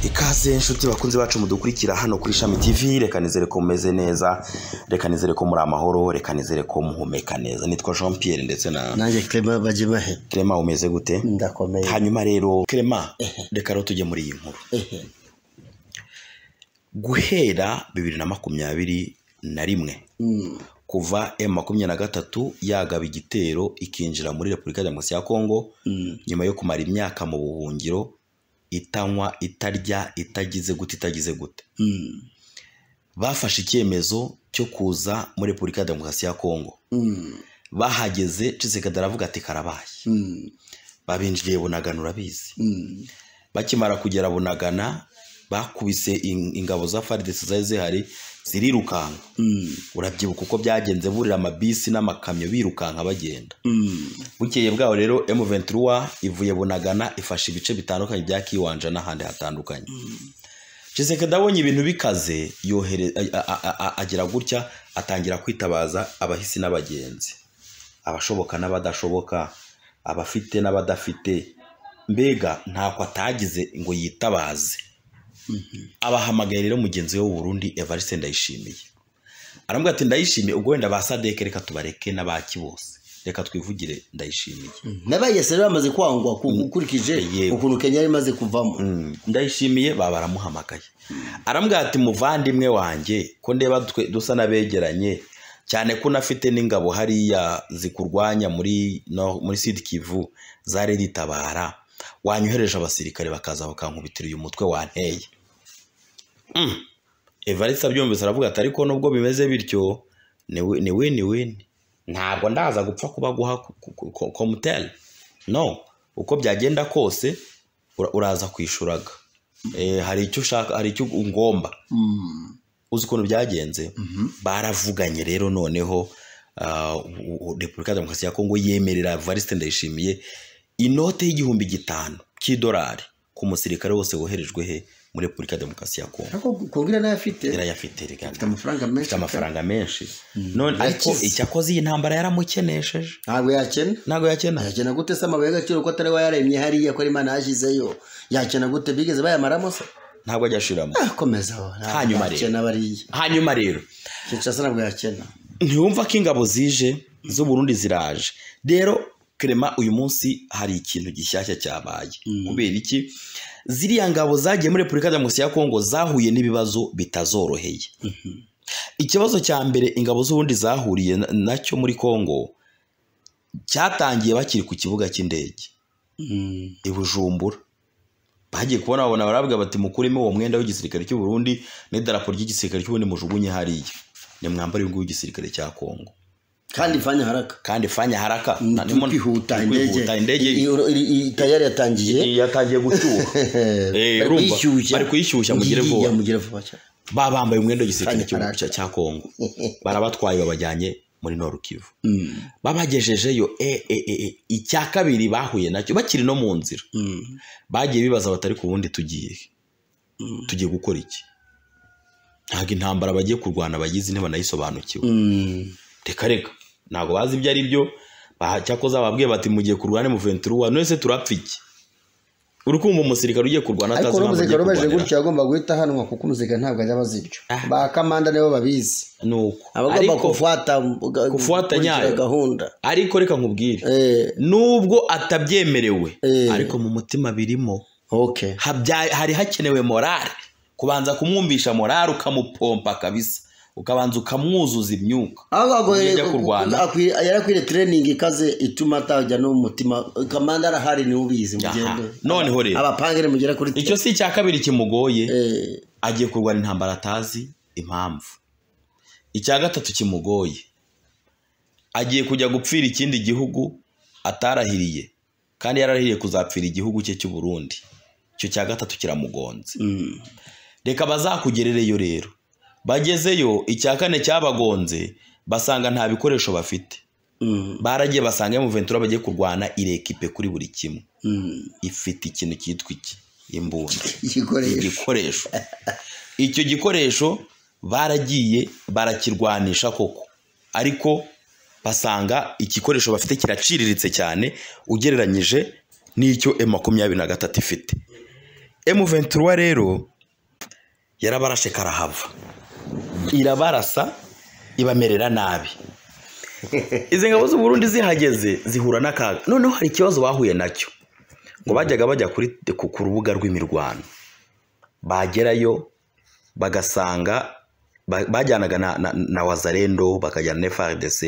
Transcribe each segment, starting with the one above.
Ikaze inshuti bakunze bacu mudukurikira hano kuri Shami TV reka nizere ko mumeze neza reka nizere ko muri amahoro reka nizere ko muhumeka neza nitwa Jean Pierre ndetse na nanjye Clement Bagimahe Clement umeze gute ndakomeye hanyuma rero Clement reka rero tujye muri iyi nkuru guhera bibiri na makumyabiri na rimwe Mm, kuva M makumyabiri na gatatu yagaba igitero ikinjira muri Repubulika ya Demokarasi ya Kongo mm, nyuma yo kumara imyaka mu buhungiro itanywa itarya itagize gute itagize gute mm, bafashe icyemezo cyo kuza muri repubulika ya demokarasi ya kongo mm, bahageze cisekedi aravuga ati karabaye mm, babinjiriye bunagana urabizi mm, bakimara kugera bunagana bakubise in- ingabo za faridesi zari zihari zirirukanka mm, urabyibuka uko byagenze burira amabisi n'amakamyo birukanka bagenda mm, bukeye bwaho rero M23 ivuye bunagana ifashe ibice bitandukanye bya Kiwanja n'ahandi hatandukanye Chisekedi abonye ibintu bikaze yohere a- a- a- a- agira gutya atangira kwitabaza abahisi n'abagenzi abashoboka n'abadashoboka abafite n'abadafite mbega ntako atagize ngo yitabaze abahamagaye rero mugenzi we w'uburundi evariste ndayishimiye aramubwira ati ndayishimiye ubwo wenda ba sadeke reka tubareke n'abaki bose reka twivugire ndayishimiye mm. n'abayese rero bamaze kwangwa ku- ukurikije Yego. ukuntu kenya yari imaze kuvamo Mm, ndayishimiye baba baramuhamagaye arambwira ati muvandimwe wanjye ko ndeba twe dusa n'abegeranye cyane ko unafite n'ingabo hariya zikurwanya muri no, muri sud kivu zari ritabara wanyohereje abasirikare bakaza bakankubitira uyu mutwe wanteye mm. evariste abyumvise aravuga ati ariko nubwo bimeze bityo ni wi- ni wini wini ntabwo ndaza gupfa kuba guha komuteri no uko byagenda kose ura- uraza kwishuraga Eh, hari icyo ushaka hari icyo ungomba Mm, uzi ukuntu byagenze mhm, baravuganye rero noneho ah, u- u- repubulika ya demokarasi ya kongo yemerera varisite ndayishimiye inote y'igihumbi gitanu cy'idolari ku musirikare wose woherejwe he muri repubulika ya demokarasi ya kongo ariko kongira nayo afite irayafite reka afite amafaranga menshi afite amafaranga menshi none ariko Yakize. icyo akoze iyi ntambara yaramukenesheje ntabwo yakena ntabwo yakena yakena gute se amabuye y'agaciro ko atari we yaremye hariya ko ari imana yashyizeyo yakena gute bigeze bayamaramo se ntabwo ajya ashiramo Ah, komeza ho ntabwo Hanyuma rero. yakena bariya hanyuma rero kinshasa ntabwo yakena ntiyumva ko ingabo zije z'uburundi ziraje rero kerema uyu munsi hari ikintu gishyashya cyabaye kubera iki ziriya ngabo zagiye muri repubulika ya demokarasi ya kongo zahuye n'ibibazo bitazoroheye ikibazo cya mbere ingabo z'uburundi zahuriye na- nacyo muri kongo cyatangiye bakiri ku kibuga cy'indege Mm, i bujumbura bagiye kubona babona baravuga bati mukuremo uwo mwenda w'igisirikare cy'u Burundi n'idarapo ry'igisirikare cy'uburundi mujugunye hariya nimwambare uyu nguyu w'igisirikare cya kongo kandi fanya haraka kandi fanya haraka Ni Nta- kwihuta ni kwihuta, indege indege I- i- i- tayari yatangiye yatangiye gucyuha Eh, urumva, bari kuyishyushya mugire vuba. mugire vuba cyane ba bambaye umwenda w'igisirikare Fanya haraka. cy'u- cya kongo barabatwaye babajyanye muri norukivu babagejejeyo e, e, e, e, icya kabiri bahuye nacyo bakiri no mu nzira Mm. bagiye bibaza batari ku bundi tugiye he? tugiye gukora iki ntabwo intambara bagiye kurwana bagize ntibanayisobanukiwe Mm. reka reka ntabwo bazi ibyo ari byo ba- cyakoze bababwiye bati mugiye kurwana mu ventura none se turapfa iki uri kumva umusirikare ugiye kurwana ariko atazi impamvu n'umusirikare ubaje agiye kurwanira gutyo yagomba guhita ahanwa kuko umusirikare ntabwo ajya abaza ibyo Ah. ba kamanda nibo babizi ni uko abagomba ariko, kufuata Kufuata gukurikira nyayo. gahunda ariko reka nkubwire Eh, nubwo atabyemerewe Eh. ariko mu mutima birimo okay habya- hari hakenewe morale kubanza kumwumvisha morale ukamupompa kabisa ukabanza ukamwuzuza imyuka ahubwo Uburyo agoye- ajya kurwana. akwi- yari akwiriye training ikaze ituma atajya no mu mutima kamanda arahari niwe ubizi Aha. mugende Noneho rero. abapangire mugere kuri icyo si icya kabiri kimugoye Eh, agiye kurwana intambara atazi impamvu icya gatatu kimugoye agiye kujya gupfira ikindi gihugu atarahiriye kandi yararahiriye kuzapfira igihugu cye cy'u Burundi icyo cya gatatu kiramugonze mm. reka bazakugerereyo rero bagezeyo icya kane cyabagonze basanga nta bikoresho bafite Mm. baragiye basanga mu ventura bagiye kurwana irekipe kuri buri kimwe Mm. ifite ikintu cyitwa iki imbunda igikoresho igikoresho icyo gikoresho baragiye barakirwanisha koko ariko basanga igikoresho bafite kiraciriritse cyane ugereranyije n'icyo M makumyabiri na gatatu ifite M23 rero yarabarashe karahava irabarasa ibamerera nabi izi ngabo z'u Burundi zihageze zihura n'akaga noneho hari ikibazo bahuye nacyo ngo bajyaga bajya kuri ku ku rubuga rw'imirwano bagerayo bagasanga ba- bajyanaga na, na, na wazarendo bakajyana na FRDC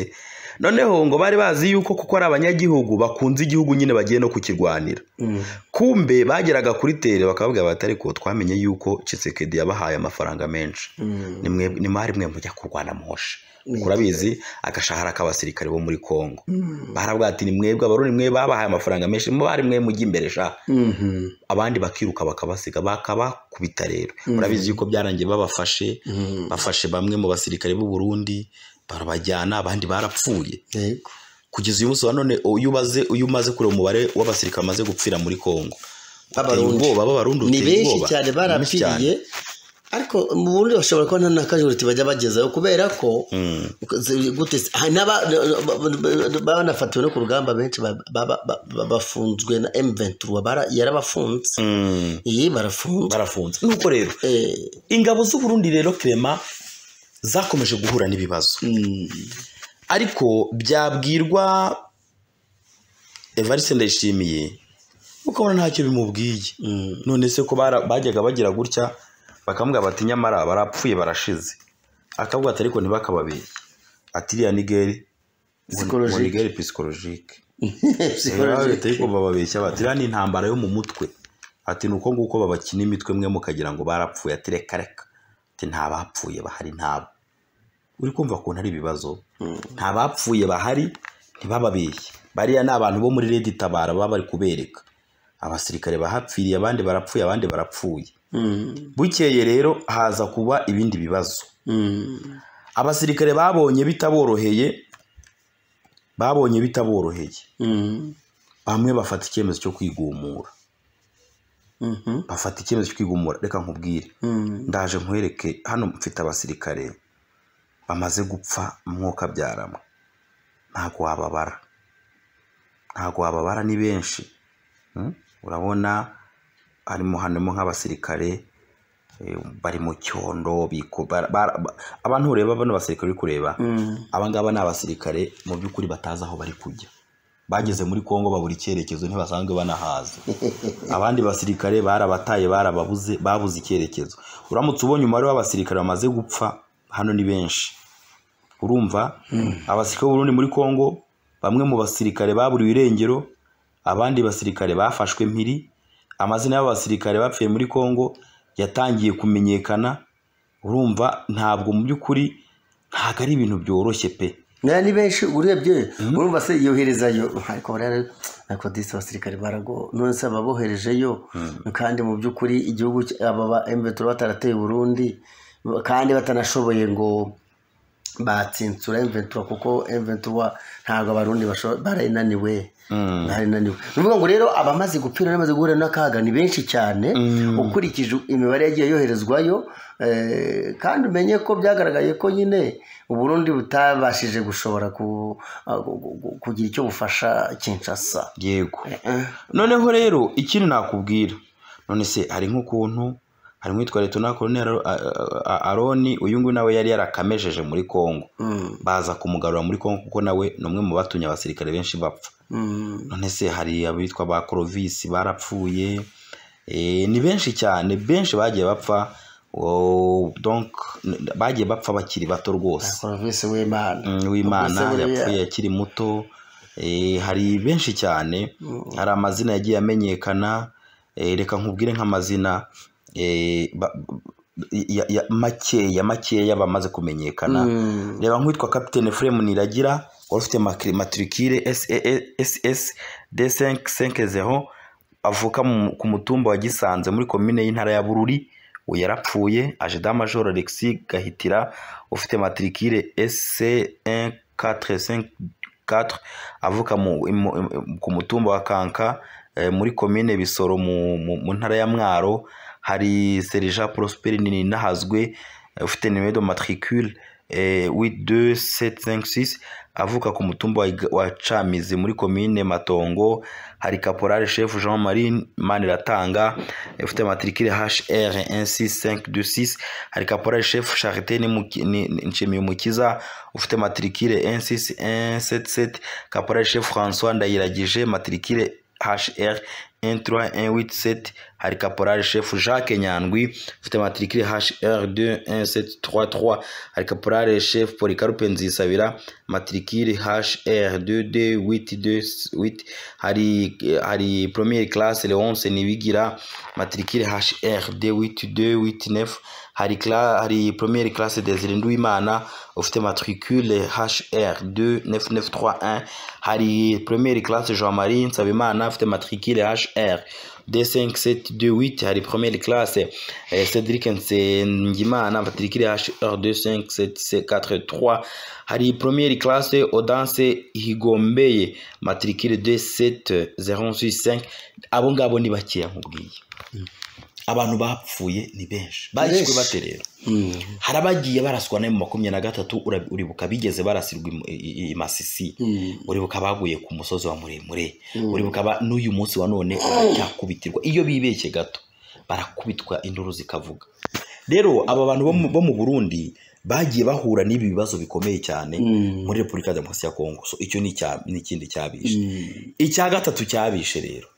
noneho ngo bari bazi yuko kuko ari abanyagihugu bakunze igihugu nyine bagiye no kukirwanira kumbe bageraga kuri tere bakavuga bati ariko twamenye yuko Tshisekedi yabahaye amafaranga menshi ni mwe ni mwari mwe mujya kurwana muhosha Ni kurabizi agashahara k'abasirikare bo muri Kongo barabwira ati ni mwebwe abarundi mwe babahaye amafaranga menshi mwe bari mwe mujya imbere sha Mhm. abandi bakiruka bakabasiga bakabakubita rero murabizi yuko byarangiye babafashe Mhm. bafashe bamwe mu basirikare b'u Burundi barabajyana abandi barapfuye Yego. kugeza uyu munsi wa none uyu ubaze uyu umaze kureba umubare w'abasirikare bamaze gupfira muri Kongo uteye B'Abarundi. ubwoba b'abarundi ni uteye benshi ubwoba cyane Ni benshi cyane. barapfiriye ariko mu burundi bashobora kuba nta nakajuriti bajya bagezayo kubera ko Mm. zi- gute se- hari n'aba- ba- ba- banafatiwe no ku rugamba benshi ba- ba- ba- ba- bafunzwe na M23 bara- yarabafunze Mm. iyi barafunze barafunze nuko rero Eh, ingabo z'u Burundi rero Clement zakomeje guhura n'ibibazo mm, ariko byabwirwa evariste ndayishimiye ukabona ntacyo bimubwiye mm, none se ko bara- bajyaga bagira gutya bakamubwira bati nyamara barapfuye barashize akavuga ati ariko ntibakababeye ati iriya nigeri Psychologique. nigeri pisikologike psychologique. ariko bababeshya bati iriya ni intambara yo mu mutwe ati ni uko nguko babakina imitwe mwe mukagira ngo barapfuye ati reka reka ati nta bapfuye bahari ntabo uri kumva ukuntu ari ibibazo Mm. nta bapfuye bahari ntibababeshye bariya ni abantu bo muri redi tabara baba bari kubereka abasirikare bahapfiriye abandi barapfuye abandi barapfuye Mm, bukeye rero haza kuba ibindi bibazo mm, abasirikare babonye bitaboroheye babonye bitaboroheye mm, bamwe bafata icyemezo cyo kwigumura mhm, bafata icyemezo cyo kwigumura reka nkubwire mm, ndaje nkwereke hano mfite abasirikare bamaze gupfa umwuka byarama ntabwo wababara ntabwo wababara ni benshi Mm? urabona harimo harimo nk'abasirikare eh, bari mu cyondo biku- bara- bara- ba- abantu ureba bano basirikare uri kureba mm, abangaba ni abasirikare mu by'ukuri batazi aho bari kujya bageze muri kongo babura icyerekezo ntibasanzwe banahaza abandi basirikare barabataye barababuze babuze icyerekezo uramutse ubonye umubare w'abasirikare bamaze gupfa hano ni benshi urumva abasirikare b'uburundi muri kongo bamwe mu basirikare baburiwe irengero abandi basirikare bafashwe mpiri amazina y'abasirikare bapfuye muri kongo yatangiye kumenyekana urumva ntabwo mu by'ukuri ntabwo ari ibintu byoroshye pe Naya ni benshi urebye urumva se yoherezayo ariko bariya ariko disi abasirikare barago none se ababoherejeyo kandi mu by'ukuri igihugu cy- aba ba M23 batarateye Burundi kandi batanashoboye ngo batsinsura M23 kuko M23 ntabwo abarundi basho- barayinaniwe barayinaniwe nuvuga ngo rero abamaze gupfira n'abamaze guhura n'akaga ni benshi cyane ukurikije imibare yagiye yoherezwayo eh, kandi umenye ko byagaragaye ko nyine uburundi butabashije gushobora ku- ah, gu- gu- gu- kugira icyo bufasha Kinshasa yego Eh, noneho rero ikindi nakubwira none se hari nk'ukuntu hari nk'uwitwa leta Colonel aroni uyu nguyu nawe yari yarakamejeje muri kongo mm, baza kumugarura muri kongo kuko nawe ni umwe mu batumye abasirikare benshi bapfa mm, none se hari abitwa ba korovisi barapfuye Eh, ni benshi cyane benshi bagiye bapfa Oh, donc bagiye bapfa bakiri bato rwose Corovis w'Imana Mm, w'imana Ubwise buriya. yapfuye akiri muto Eh, hari benshi cyane hari amazina yagiye amenyekana Eh, reka nkubwire nk'amazina eh, ba- ya- ya- makeya makeya bamaze kumenyekana Mm. reba nk'uwitwa kapitene Fremu Niragira wari ufite makiri- matricule SS D550 avuka mu- ku mutumba wa Gisanze muri komine y'intara ya Bururi ubu yarapfuye aje damajoro Alexis Gahitira ufite matricule S1454 avuka mu, mu, mu- ku mutumba wa Kanka eh, muri komine Bisoro mu, mu, mu ntara ya Mwaro hari Serija Prosper Ninahazwe ufite nimero de matricule eh, w'idu avuka ku mutumba wa Iga- wa camizi muri komine matongo hari kaporale chef jean marie maniratanga eh, ufite matricule hr 16526 hari kaporale chef charité Nimuki- Ni- Ni- nshimiyumukiza ufite matricule 16177 kaporale chef françois ndayiragije matricule hr 13187 hari kaporali chef jacques nyandwi ufite matricule hr 21733 hari kaporali chef policarupe nzisabira matricule hr 22828 hari hari premiere classe leonce nibigira matricule hr 28289 hari cla hari premiere classe desire nduwimana ufite matricule hr 29931 hari premiere classe jean marie nsabimana ufite matricule hr d5728 hari premiere classe eh, cedric nsengimana matricule hr 25743 hari premiere classe odanse higombeye matricule 27065 abo ngabo ni bakeya nkubwiye abantu bapfuye ni benshi bayishywe Benshi. bate rero hari abagiye baraswa nayo mu makumyabiri na gatatu ura- uribuka bigeze barasirwa i- i- i masisi uribuka baguye ku musozi wa muremure uribuka ba- n'uyu munsi wa none baracyakubitirwa iyo bibeshye gato barakubitwa induru zikavuga rero aba bantu bo mu- bo mu burundi bagiye bahura n'ibi bibazo bikomeye cyane muri repubulika ya demokarasi ya kongo so icyo ni icya- ni ikindi cyabishe icya gatatu cyabishe rero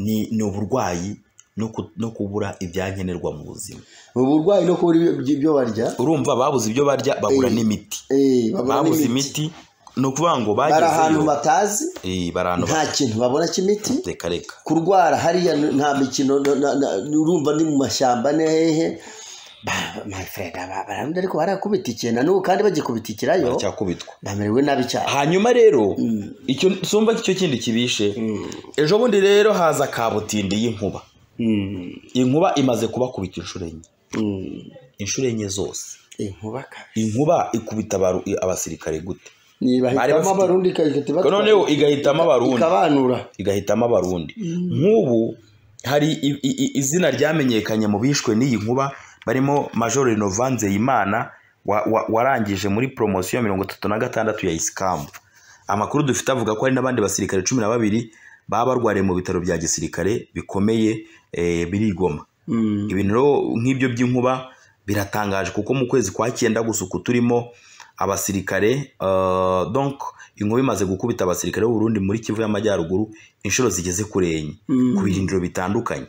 ni ni uburwayi no ku- no kubura ibyankenerwa mu buzima ubu burwayi no kubura ibyo- ibyo barya urumva babuze ibyo barya babura Eh, n'imiti eh, babura babuze n'imiti. imiti ni ukuvuga ngo bari ahantu bagezeyo batazi Eh, bari ahantu nta kintu babona cy'imiti reka reka kurwara hariya n- nta mikino n- n- n- urumva ni mu mashyamba ni hehe Ba- my friend, aba- bararunda ariko barakubitikira na n'ubu kandi bagikubitikirayo baracyakubitwa bamerewe nabi cyane hanyuma rero Mm. icyo sumva ko icyo kindi kibishe ejo bundi rero haza kabutindi y'inkuba inkuba imaze kubakubita inshuro enye inshuro enye zose inkuba kabi inkuba ikubita abaru- abasirikare gute niba Bari hitamo bafite- abarundi ikahita ibatwara, noneho igahitamo abarundi ikabanura igahitamo abarundi nk'ubu hari i- i- i- izina ryamenyekanye mu bishwe n'iyi nkuba barimo major renova nzeyimana wa- wa- warangije muri poromosiyo mirongo itatu na gatandatu ya isikamu amakuru dufite avuga ko hari n'abandi basirikare cumi na babiri baba barwariye mu bitaro bya gisirikare bikomeye eh, biri i Goma Mm. ibintu rero nk'ibyo by'inkuba biratangaje kuko mu kwezi kwa cyenda gusa uku turimo abasirikare eh, donc inkuba imaze gukubita abasirikare b'uburundi muri kivu y'amajyaruguru inshuro zigeze kuri enye Mm. ku birindiro bitandukanye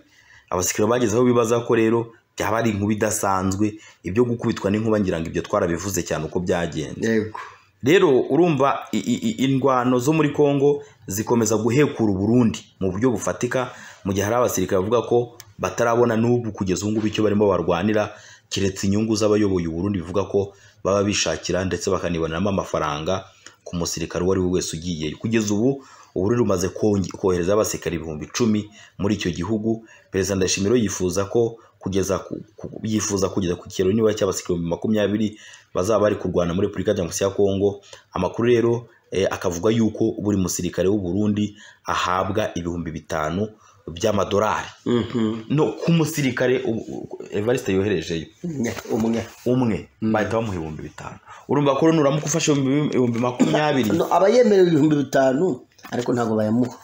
abasirikare bageze aho bibaza ko rero byaba ari inkuba idasanzwe ibyo gukubitwa n'inkuba ngira ngo ibyo twarabivuze cyane uko byagenze yego rero urumva i- i- i- indwano zo muri kongo zikomeza guhekura uburundi mu buryo bufatika mu gihe hari abasirikare bavuga ko batarabona n'ubu kugeza ubu ngubu icyo barimo barwanira keretse inyungu z'abayoboye uburundi bivuga ko baba bishakira ndetse bakaniboneramo amafaranga ku musirikare uwo ari we wese ugiyeyo kugeza ubu uburundi bumaze konge- kohereza abasirikare ibihumbi icumi muri icyo gihugu perezida ndashimiro yifuza ko kugeza ku- ku- yifuza kugeza ku kigero nibura cy'abasirikare ibihumbi makumyabiri bazaba bari kurwana muri repubulika ya demokarasi ya kongo amakuru rero eh, akavuga yuko buri musirikare w'u Burundi ahabwa ibihumbi bitanu by'amadolari Mhm. no ku musirikare u- u- evariste yoherejeyo Umwe, umwe umwe bahita bamuha ibihumbi bitanu urumva ko nuramukufasha ibihumbi makumyabiri no aba yemerewe ibihumbi bitanu ariko ntabwo bayamuha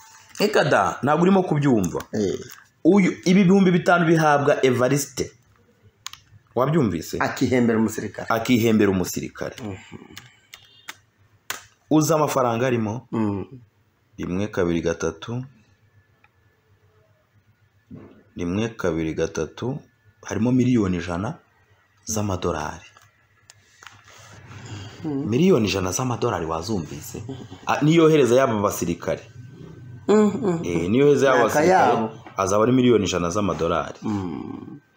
reka da ntabwo urimo kubyumva Eh, uyu ibi bihumbi bitanu bihabwa evariste wabyumvise akihembera umusirikare akihembera umusirikare uzi amafaranga arimo Mm. rimwe kabiri gatatu rimwe kabiri gatatu harimo miliyoni ijana z'amadolari miliyoni ijana z'amadolari wazumvise Ah, niyohereza yaba basirikare Eh, niyohereza yaba Myaka basirikare yabo. azaba ari miliyoni ijana z'amadolari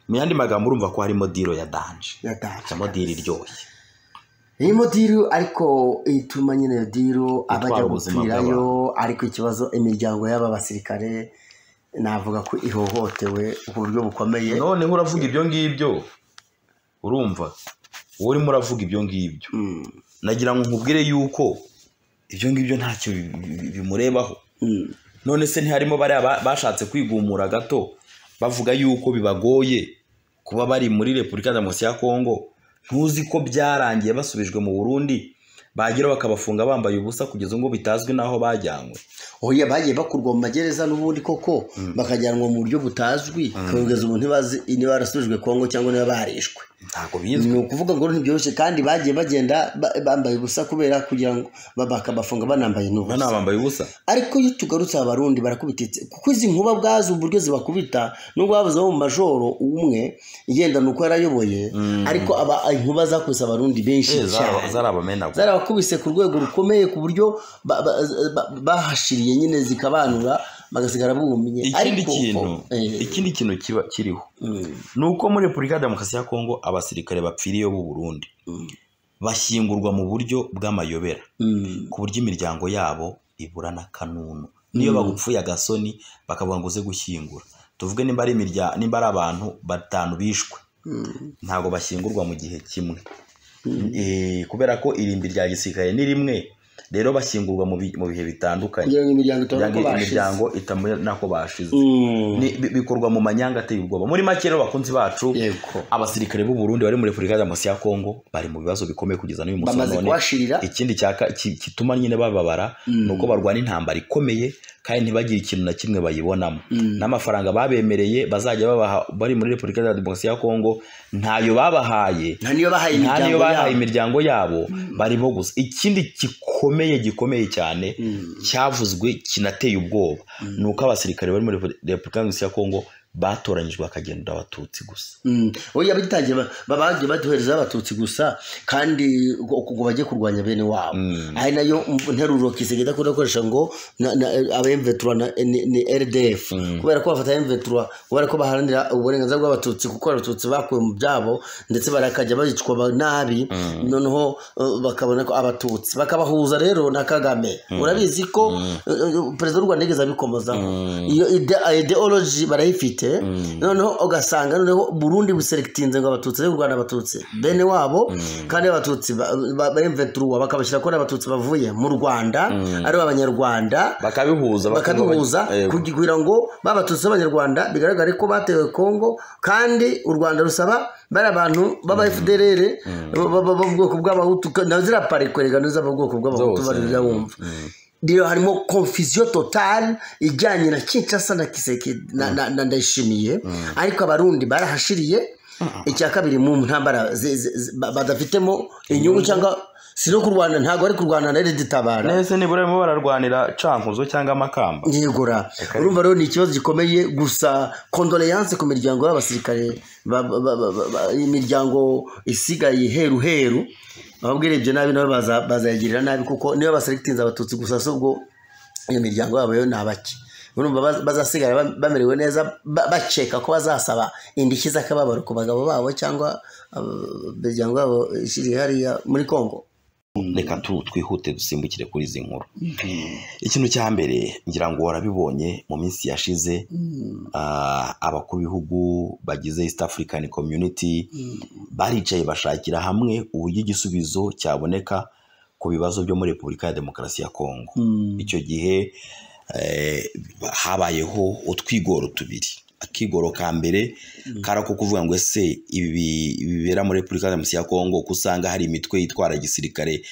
mu yandi magambo urumva ko harimo diro ya danje Yataha. cyangwa diro iryoshye iyi modiru ariko ituma nyine iyo diru Itwara abajya ubuzima gupfirayo ariko ikibazo imiryango y'aba basirikare navuga ko ihohotewe ku buryo bukomeye noneho uravuga ibyo ngibyo urumva wowe urimo uravuga ibyo ngibyo Mm. nagira ngo nkubwire yuko ibyo ngibyo ntacyo bi- bi- bimurebaho Mm. none se ntiharimo bariya ba- bashatse kwigumura gato bavuga yuko bibagoye kuba bari muri repubulika ya demokarasi ya kongo ntuzi ko byarangiye basubijwe mu burundi bagira bakabafunga bambaye ubusa kugeza ubwo bitazwi n'aho bajyanywe oya bagiye bakurwa mu magereza n'ubundi koko bakajyanwa mu buryo butazwi kugeza ubu ntibazi niba barasubijwe kongo cyangwa niba barishwe ntabwo ni bizwi ukuvuga ngo ntibyoroshye kandi bagiye bagenda ba- bambaye ubusa kubera kugira ngo ba- bakabafunga banambaye n'ubusa bano bambaye ubusa ariko iyo tugarutse abarundi barakubititse kuko izi nkuba ubwazo uburyo zibakubita nubwo babuze mu majoro umwe igenda ni uko yarayoboye ariko aba inkuba zakubise abarundi benshi Eh, zara- cyane zarabamenagura zarabakubise ku rwego rukomeye ku buryo ba- ba- ba- bahashiriye nyine zikabanura bagasigara bumye ikindi Ariko- kintu eh, ikindi kintu kiba kiriho mm, ni uko muri repubulika ya demokarasi ya kongo abasirikare bapfiriye b'u burundi mm, bashyingurwa mu buryo bw'amayobera mm. ku buryo imiryango yabo ibura n'akanunu niyo bagupfuye agasoni bakavuga ngo uze gushyingura tuvuge nimba ari imirya- nimba ari abantu batanu bishwe ntabwo bashyingurwa mu gihe kimwe Eh, kubera ko irimbi rya gisirikare ni rimwe rero bashyingurwa mu bi- mu bihe bitandukanye kugira ngo imiryango Kugira itabona ko ngo bashize imiryango itamenya nako bashize Mm, Ni- bi- bikorwa mu manyanga ateye ubwoba muri make rero bakunzi bacu yego abasirikare b'u Burundi bari muri Repubulika Demokarasi ya Kongo bari mu bibazo bikomeye kugeza n'uyu munsi na bamaze none. kuhashirira ikindi cyaka ki- gituma nyine bababara Mm. ni uko barwana intambara ikomeye kandi ntibagire ikintu na kimwe bayibonamo Mm. n'amafaranga babemereye bazajya babaha bari muri Repubulika ya Demokarasi ya Kongo ntayo babahaye nta niyo bahaye nta niyo imiryango bahaye yabo imiryango yabo barimo gusa ikindi gikomeye gikomeye cyane Mm. cyavuzwe kinateye ubwoba ni uko abasirikare bari muri Repu- Repubulika Demokarasi ya Kongo batoranyijwe bakagenda abatutsi gusa Mm. oya bitangiye ba- ba- bagiye baduherezaho abatutsi gusa kandi ngo ngo bajye kurwanya bene wabo ari nayo nteruro kisege idakunda gukoresha ngo na- na- abemvetura na- ni ni rdf kubera ko bafata emvetura kubera ko baharanira uburenganzira bw'abatutsi kuko abatutsi bakuwe mu byabo ndetse barakajya bicwa ba- nabi noneho eh, bakabona ko abatutsi bakabahuza rero na kagame urabizi ko eh, eh, perezida w'u rwanda yigeze abikomozaho iyo ide- ideology barayifite noneho ugasanga noneho burundi buserekitinze ngo abatutsi ariko u rwanda abatutsi bene wabo kandi abatutsi bemveturuwa bakabashyira ko ari abatutsi bavuye mu rwanda ari abanyarwanda bakabihuza bakaduhuza Eh, kugira ngo babatutsi b'abanyarwanda bigaragare ko batewe kongo kandi u rwanda rusaba bari abantu b'aba fdrr bo bo- bo mu bwoko bw'abahutu na ziriya pari kwerega nizo mu bwoko bw'abahutu Zose. bari wumva rero harimo confusion totale ijyanye na kinshasa na kiseke na, na, na ndayishimiye ariko abarundi barahashiriye icya kabiri mu ntambara zi- zi- zi- ba- badafitemo inyungu cyangwa si no kurwana ntabwo ari kurwana na reditabara nese nibura barimo bararwanira cankuzo cyangwa amakamba yegura urumva rero ni ikibazo gikomeye gusa kondoleyanse ku miryango y'abasirikare ba- ba- ba- ba- ba- imiryango isigaye heru heru ababwirebye nabi nabo baza- bazayagirira nabi kuko niyo basirikitinze abatutsi gusa si ubwo iyo miryango yabo yo ni abake urumva baz- bazasigara bam- bamerewe neza ba- bakeka ko bazasaba indishyi z'akababaro ku bagabo babo cyangwa uh, imiryango yabo ishyiriye hariya muri kongo reka tu- twihute dusimbukire kuri izi nkuru ikintu cya mbere ngira ngo warabibonye mu minsi yashize ah, abakuru b'ibihugu bagize east african community baricaye bashakira hamwe uburyo igisubizo cyaboneka ku bibazo byo muri repubulika ya demokarasi ya kongo icyo gihe eh, habayeho utwigoro tubiri akigoro ka mbere karako kuvuga ngo ese ibi bibera muri repubulika ya demokarasi ya kongo ko usanga hari imitwe yitwara gisirikare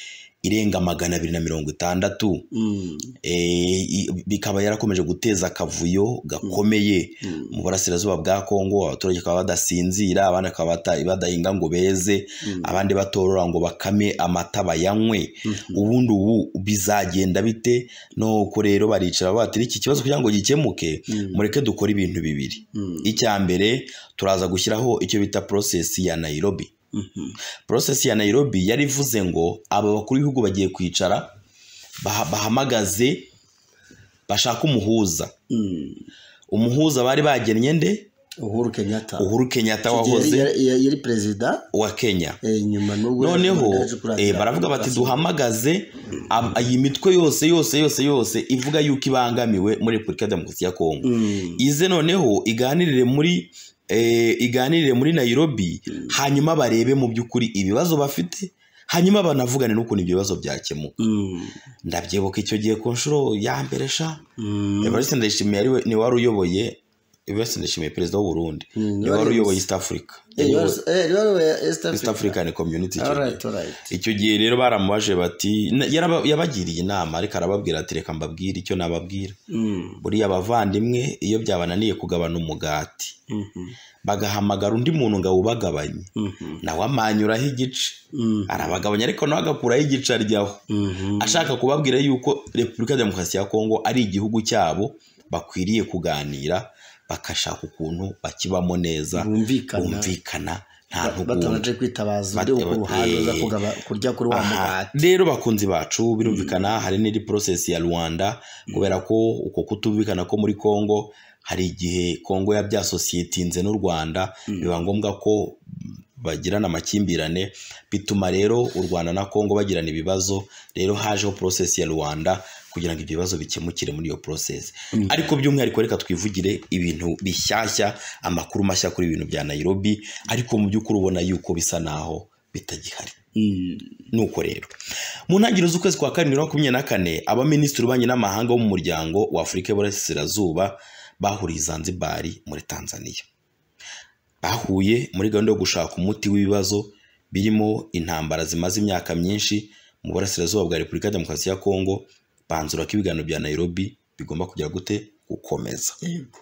irenga magana abiri na mirongo itandatu Mm. eh, i- bikaba yarakomeje guteza akavuyo gakomeye Mm. mu burasirazuba bwa kongo abaturage bakaba badasinzira abandi bakaba bata- badahinga ngo beze abandi batorora ngo bakame amata bayanywe ubundi ubu bizagenda bite nuko rero baricara batira iki kibazo kugira ngo gikemuke mureke dukore ibintu bibiri icya mbere turaza gushyiraho icyo bita porosesi ya nayirobi porosesi ya nayirobi yari ivuze ngo aba bakuru b'ibihugu bagiye kwicara baha- bahamagaze bashaka umuhuza Mm. umuhuza bari bagennye nde uhuru kenyatta uhuru kenyatta Yari- wahoze yari- yari perezida wa kenya eh, nyuma nubwo noneho yaje kurahirira eh, baravuga bati kurasa. duhamagaze ab- iyi mitwe yose yose yose yose ivuga yuko ibangamiwe muri repubulika ya demokarasi ya kongo Mm. ize noneho iganirire muri eh, iganirire muri nayirobi hanyuma barebe mu by'ukuri ibibazo bafite hanyuma banavugane n'ukuntu ibyo bibazo byakemuka Mm. ndabyibuka icyo gihe ku nshuro ya mbere sha Mm. Evariste Ndayishimiye ari we- ni wari uyoboye Evariste Ndayishimiye perezida w'u Burundi Mm, niwe wari yari- uyoboye East Africa Eh, yours- eh, yours were East East Africa. African Community icyo All gihe. right, all right. icyo gihe rero baramubaje bati na- yaraba- yabagiriye inama ariko arababwira ati reka mbabwire icyo nababwira Mm, buriya abavandimwe iyo byabananiye kugabana umugati mhm, bagahamagara undi muntu ngo awubagabanye mhm, nawe amanyuraho igice mhm, arabagabanya ariko nawe agakuraho igice aryaho mhm. ashaka kubabwira yuko repubulika ya demokarasi ya kongo ari igihugu cyabo bakwiriye kuganira bagashaka ukuntu bakibamo neza Bumvikana. bumvikana nta ntugunda batabanje kwitabaza undi wo ku Bate- ruhande uza eh. kugaba- kurya kuri wa Aha, mugati rero bakunzi bacu birumvikana hari n'indi process ya rwanda kubera ko uko kutumvikana ko muri congo hari igihe congo yabyasosiyetinze n'u rwanda biba ngombwa ko bagirana amakimbirane bituma rero u rwanda na congo bagirana ibibazo rero hajeho process ya rwanda kugira ngo ibyo bibazo bikemukire muri iyo process ariko by'umwihariko reka twivugire ibintu bishyashya amakuru mashya kuri ibintu bya nairobi ariko mu by'ukuri ubona yuko bisa naho bitagihari Mm, nuko rero mu ntangiriro z'ukwezi kwa karindwi makumyabiri na kane abaminisitiri b'ububanyi n'amahanga bo mu muryango wa afurika y'uburasirazuba bahuriye i zanzibari muri tanzania bahuye muri gahunda yo gushaka umuti w'ibibazo birimo intambara zimaze imyaka myinshi mu burasirazuba bwa repubulika ya demokarasi ya kongo banzura ko ibiganiro bya nairobi bigomba kujya gute gukomeza yego.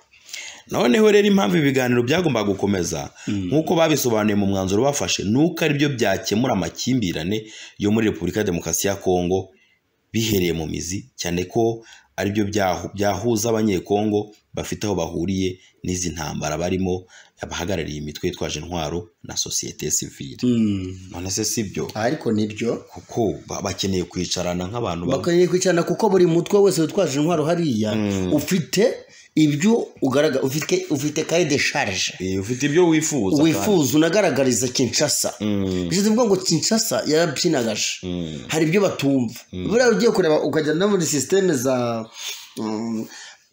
noneho rero impamvu ibi biganiro byagombaga gukomeza nk'uko babisobanuye mu mwanzuro bafashe ni uko ari byo byakemura amakimbirane yo muri repubulika ya demokarasi ya kongo bihereye mu mizi cyane ko ari byo byahu- byahuza abanyekongo bafite aho bahuriye n'izi ntambara barimo abahagarariye imitwe yitwaje intwaro na sosiyete sivile Mm. none se si byo ariko nibyo kuko ba- bakeneye kwicarana nk'abantu bamwe bakwiriye kwicarana kuko buri mutwe wese witwaje intwaro hariya ufite ibyo ugaragara ufite ufite kaye de charge Eh, ufite ibyo wifuza kandi. wifuza unagaragariza kinshasa Mm, bishatse kuvuga ngo kinshasa yarabyinagaje mm, hari ibyo batumva buriya ugiye kureba ukajya no muri sisiteme za mm,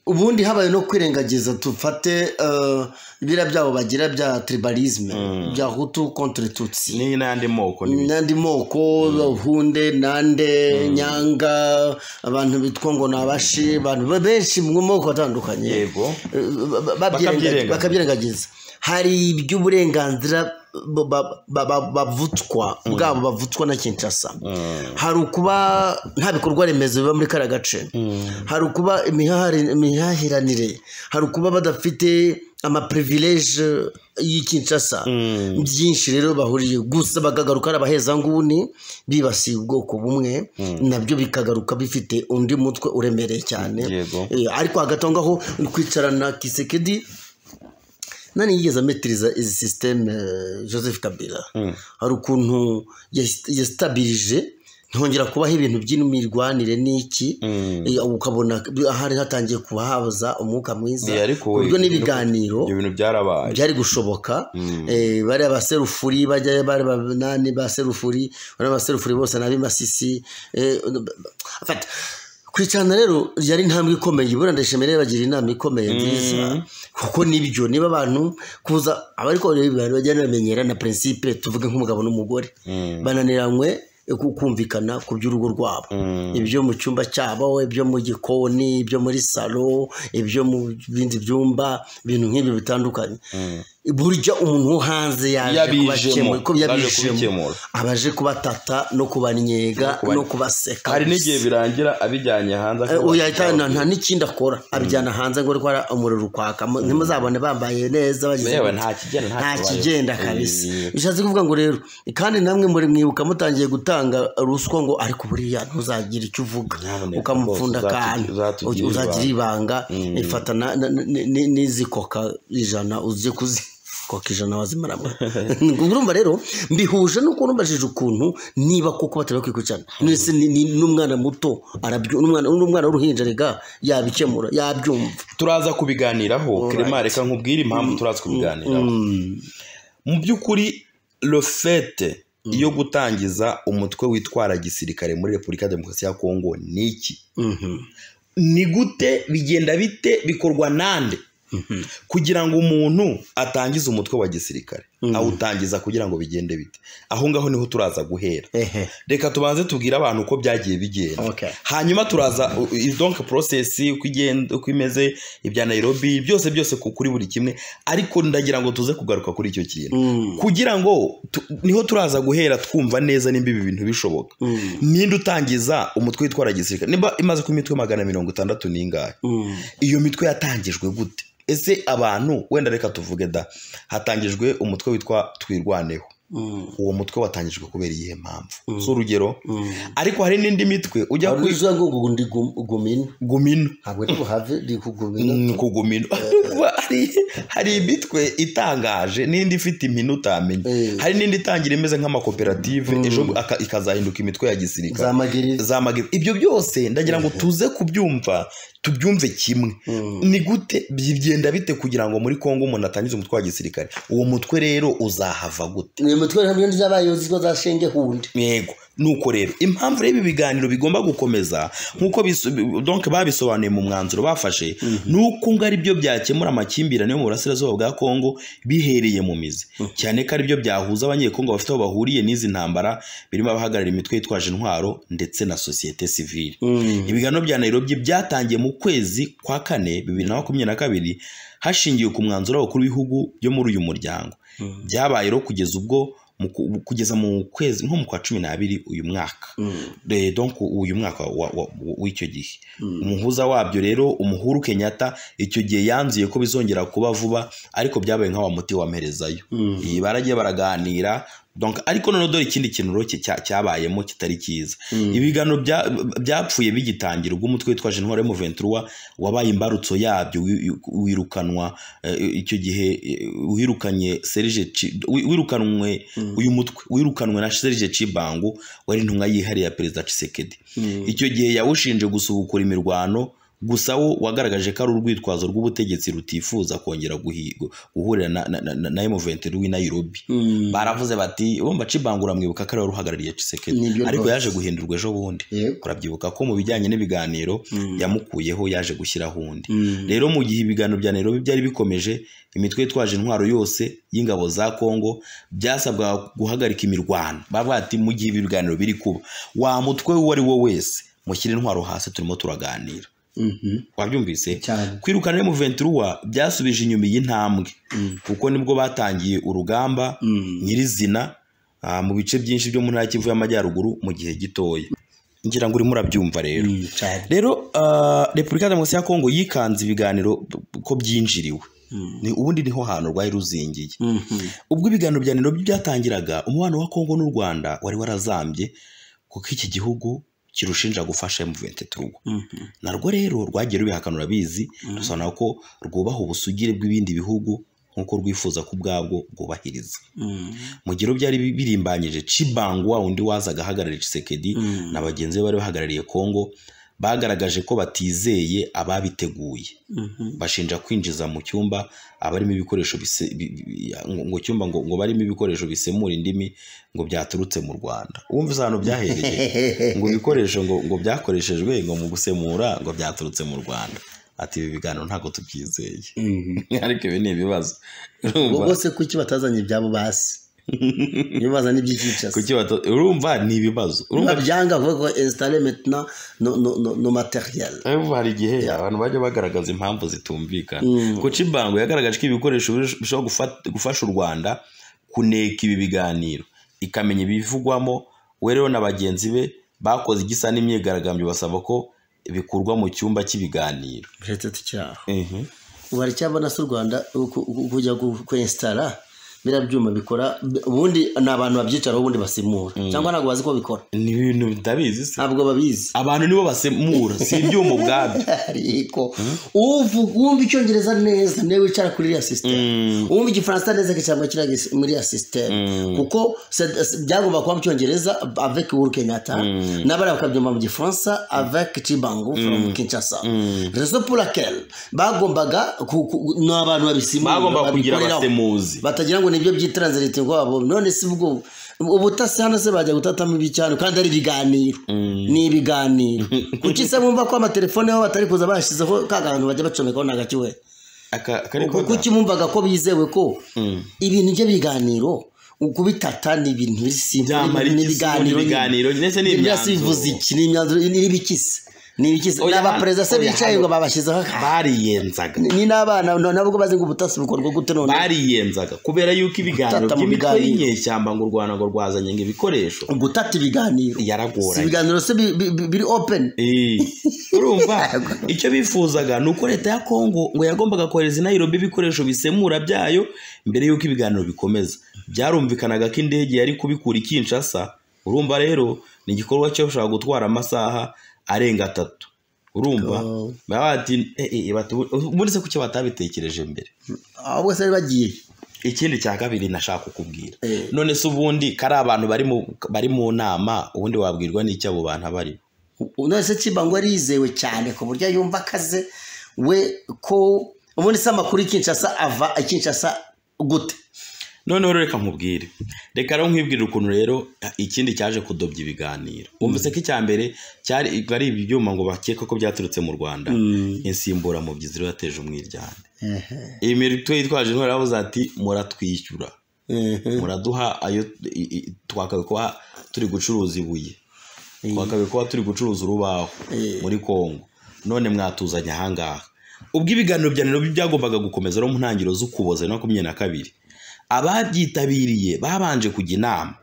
ubundi habaye no kwirengagiza dufate eh, biriya byabo bagira bya tribalisme bya hutu contre tutsi ni n'ayandi moko n'ibindi. n'andi moko hunde nande nyanga abantu bitwa ngo ni abashi abantu be- benshi mu moko atandukanye yego Eh, ba- ba- babyirenga- Bakabyirengagiza. bakabyirengagiza hari iby'uburenganzira ba- ba- ba- ba- bavutswa bwabo bavutswa na kinshasa hari ukuba nta bikorwa remezo biba muri kariya gace hari ukuba imihahari- imihahiranire hari ukuba badafite amaprivilege y'ikinshasa byinshi rero bahuriye gusa bakagaruka ari abahezanguni bibasiye ubwoko bumwe nabyo bikagaruka bifite undi mutwe uremereye cyane Yego. Eh, ariko hagati aho ngaho ni kwicarana kisekedi nani yigeze ametiriza izi sisiteme joseph kabila hari ukuntu yas- yasitabirije ntihongera kubaho ibintu by'imirwanire n'iki Eh, ukabona hari hatangiye kuhaza umwuka mwiza Eh, ariko ku buryo we- n'ibiganiro ibyo bintu byarabaye byari gushoboka Eh, bariya baserufuri bajyayo bari banani baserufuri bariya baserufuri bose n'abimasisi kwicarana rero yari intambwe ikomeye ibura ndashimira rero bagira inama ikomeye nziza kuko nibyo niba abantu kuza abariko abantu bajyana bamenyera na principe tuvuge nk'umugabo n'umugore bananiranywe ku- kumvikana ku by'urugo rwabo ibyo mu cyumba cyabo ibyo mu gikoni ibyo muri salo ibyo mu bindi byumba ibintu nk'ibi bitandukanye burya umuntu wo hanze yaje Yabijemo, kubakemura ko yaje yabijemo kubikemura. abaje kubatata no kubanyega kubanye- no kubaseka hari n'igihe birangira abijyanye hanze Eh, akaba- oya yahita nta n'ikindi akora abijyana hanze ngo rwara umuriro ukwaka Mu- ntimuzabone bambaye neza bagize Yewe, gutya. nta kigenda, nta nta kibaye. kigenda kabisa Eh. bishatse kuvuga ngo rero kandi namwe muri mwibuka mutangiye gutanga ruswa ngo ariko buriya ntuzagire icyo uvuga Nyamuneka ukamupfunda rwose, akantu uzatu- uzatugirire uzagira ibanga ifata na- na- na- ni- n'izikoka ijana uze kuzi koka ijana wazimaramo urumva rero mbihuje nuko nubajije ukuntu niba koko batari bakwiye kwicarana Nese ni- ni- n'umwana muto arabyu- n'umwana n'umwana w'uruhinja rega yabikemura yabyumva turaza kubiganiraho kirema reka nkubwire impamvu turaza kubiganiraho mu by'ukuri rofete yo gutangiza umutwe witwara gisirikare muri repubulika ya demokarasi ya kongo ni iki Mhm. ni gute bigenda bite bikorwa nande kugira ngo umuntu atangize umutwe wa gisirikare awutangiza kugira ngo bigende bite aho ngaho niho turaza guhera ehe reka tubanze tubwire abantu uko byagiye bigenda Okay. hanyuma turaza donke porosesi uko igenda uko imeze ibya nayirobi byose byose ku- kuri buri kimwe ariko ndagira ngo tuze kugaruka kuri icyo kintu kugira ngo tu- niho turaza guhera twumva neza nimba ibi bintu bishoboka ninde utangiza umutwe witwara gisirikare nimba imaze ku mitwe magana mirongo itandatu n'ingahe iyo mitwe yatangijwe gute ese abantu wenda reka tuvuge da hatangijwe umutwe witwa twirwaneho uwo mutwe watangijwe kubera iyihe mpamvu si urugero ariko hari n'indi mitwe ujya ku uza ngo ngo ndi gum- gumino gumino ntabwo ndi buhave ndi kugumino Mm, ku gumino Urumva hari- hari imitwe itangaje n'indi ifite impine utamenya Eh. hari n'indi itangira imeze nk'amakoperative ejo aka- ikazahinduka imitwe ya gisirikare za magiriza zamagira ibyo byose ndagira ngo tuze kubyumva tubyumve kimwe ni gute byigenda bite kugira ngo muri kongo umuntu atangize umutwe wa gisirikare uwo mutwe rero uzahava gute ni imitwe hamwe n'iz'abayobozi ko za shenge hundi yego nuko rero impamvu rero ibi biganiro bigomba gukomeza nk'uko biso- donc babisobanuye mu mwanzuro bafashe ni uko ngo aribyo byakemura amakimbirane yo mu burasirazuba bwa kongo bihereye mu mizi cyane ko aribyo byahuza abanyekongo bafite aho bahuriye n'izi ntambara birimo abahagararira imitwe yitwaje intwaro ndetse na sosiyete sivile ibiganiro bya Nairobi byatangiye mu kwezi kwa kane bibiri na makumyabiri na kabiri hashingiwe ku mwanzuro w'abakuru b'ibihugu byo muri uyu muryango byabaye rero kugeza ubwo mu ku- kugeza mu kwezi nko mu kwa cumi n'abiri uyu mwaka Eh, donc uyu mwaka wa- wa- w'icyo gihe umuhuza wabyo rero umuhuru kenyatta icyo gihe yanzuye ko bizongera kuba vuba ariko byabaye nka wa muti wamerezayo Eh, baragiye baraganira donc ariko noneho dore ikindi kintu rero cya- cya- cyabayemo kitari cyiza ibiganiro bya- byapfuye bigitangira ubwo umutwe witwaje intwaro yo mu ventura wabaye imbarutso yabyo wi- wirukanwa eh, icyo gihe eh, wirukanye serge Chi- wi- wirukanwe uyu mutwe wirukanwe na serge cibangu wari intumwa yihariye ya perezida cisekedi icyo gihe yawushinje gusubukura imirwano gusa wo wagaragaje ko ari urwitwazo rw'ubutegetsi rutifuza kongera guhi- guhurira na- na- na- na M23 w'i Nairobi baravuze bati urumva cibangura mwibuka ko ari we uhagarariye Nibyo Tshisekedi ariko rwose. yaje guhindurwa ejo bundi Yego. urabyibuka ko mu bijyanye n'ibiganiro yamukuyeho yaje gushyiraho undi rero mu gihe ibiganiro bya Nairobi byari bikomeje imitwe yitwaje intwaro yose y'ingabo za Kongo byasabwaga guhagarika imirwano bavuga ati mu gihe ibi biganiro biri kuba wa mutwe uwo ari wo wese mushyire intwaro hasi turimo turaganira wabyumvise cyane kwirukana rero mu venturuwa byasubije inyuma iyi ntambwe kuko nibwo batangiye urugamba nyirizina ah, mu bice byinshi byo mu ntara y'Kivu y'Amajyaruguru mu gihe gitoya ngira ngo urimo urabyumva rero cyane rero ah, repubulika demokarasi ya kongo yikanze ibiganiro b- ko byinjiriwe ni ubundi niho hantu rwari ruzingiye ubwo ibiganiro bya Nairobi byatangiraga umubano wa kongo n'u rwanda wari warazambye kuko iki gihugu kirushinja gufasha M23 narwo rero rwagiye rubihakanura bizi dusobanura ko rwubaha ubusugire bw'ibindi bihugu nk'uko rwifuza ko ubwabwo rwubahiriza mu gihe byari birimbanyije Chibangu wa undi wazaga ahagarariye Tshisekedi na bagenzi be bari bahagarariye Kongo bagaragaje ko batizeye ababiteguye bashinja kwinjiza mu cyumba abarimo ibikoresho bise- bi- bi- ngo ngo cyumba ngo ngo barimo ibikoresho bisemura indimi ngo byaturutse mu Rwanda wumva isano byahereye ngo ibikoresho ngo ngo byakoreshejwe ngo mu gusemura ngo byaturutse mu Rwanda ati ibi biganiro ntabwo tubyizeye ariko ibi ni ibibazo ubwo bose kuki batazanye ibyabo basi iyo bazanye iby'icyicasi kuki bato urumva ni ibibazo urumva babyanga kuvuga ko installe maintenant no no no no materiel Urumva hari igihe abantu bajya bagaragaza impamvu zitumvikana kuko Chibango yagaragaje ko ibikoresho bish- bishobora gufat- gufasha u Rwanda kuneka ibi biganiro ikamenya ibivugwamo we rero na bagenzi be bakoze igisa n'imyigaragambyo basaba ko bikurwa mu cyumba cy'ibiganiro uretse tucyaho ubu haracyabona se u rwanda ku- ku- kujya gu- kwensitara biriya byuma bikora ubundi ni abantu babyicaraho ubundi basimura cyangwa ntabwo bazi ko bikora ni ibintu ndabizi se ntabwo babizi abantu nibo basemura si ibyuma ubwabyo ariko uvuga wumva icyongereza neza niwe wicara kuri iriya sisiteme wumva igifaransa neza kicarwa kiriya gis- muri iriya sisiteme kuko se- se- byagomba kuba mu cyongereza avec uhuru kenyatta n'abariya bakabyumva mu gifaransa avec cibango from kinshasa rezo pour laquelle bagombaga ku- ku- ni abantu babisimura bagomba kugira babikoreraho. abasemuzi batagira ngo nibyo byitranzirite wabo none si ubwo ubutasi hano se bajya gutatamo ibicyano kandi ari ibiganiro ni ibiganiro kuki se bumva ko amatelefone yabo batari kuza bashyizeho ka kantu bajya bacomekaho nta gakiwe aka kari ubwo kuki bumvaga ko bizewe ko ibintu by'ibiganiro kubitata ni ibintu bisi Byamara ni iki se? Ni ibiganiro, ndetse ni imyanzuro. bivuze iki ni imyanzuro ni ibikisi ni ibikisi Oya, ni abaperezida se oya, bicaye hano- ngo babashyizeho aka- bariyenzaga ni ni n'abana no- nabwo bazi ngo ubutasi bukorwa gute none bariyenzaga kubera yuko ibiganiro Gutata mu by'imitwe biganiro. y'inyeshyamba ngo u rwanda ngo rwazanye ngo ibikoresho gutata ibiganiro Yaragoranye. si ibiganiro se bi- bi- bi- biri open Eh, urumva icyo bifuzaga ni uko leta ya kongo ngo yagombaga kohereza i nairobi ibikoresho bisemura byayo mbere y'uko ibiganiro bikomeza byarumvikanaga ko indege yari kubikura i kinshasa urumva rero ni igikorwa cyo gushaka gutwara amasaha arenga atatu urumva Oh. baba bati "Eh, eh, bati, ubundi se kuki batabitekereje mbere ahubwo se bari bagiye ikindi cya kabiri nashaka kukubwira Eh. none se ubundi kari abantu bari mu bari mu nama ubundi wabwirwa n'icyo abo bantu aba aribo none se kiba ngo arizewe cyane ku buryo yumva akaze we ko ubundi se amakuru i Kinshasa ava i Kinshasa gute noneho rero reka nkubwire reka rero nkwibwirire ukuntu rero ikindi cyaje kudobya ibiganiro wumvise ko icya mbere cyari ari ibi byuma ngo bakeka ko byaturutse mu rwanda insimbura mu byizi rero yateje umwiryane iyi mitwe yitwaje intwaro yavuze ati muratwishyura muraduha ayo i- i- twakabikwa turi gucuruza ibuye twakabikwa turi gucuruza urubaho muri kongo none mwatuzanye ahangaha ubwo ibiganiro bya nairobi byagombaga gukomeza no mu ntangiriro z'ukuboza na makumyabiri na kabiri ababyitabiriye babanje kujya inama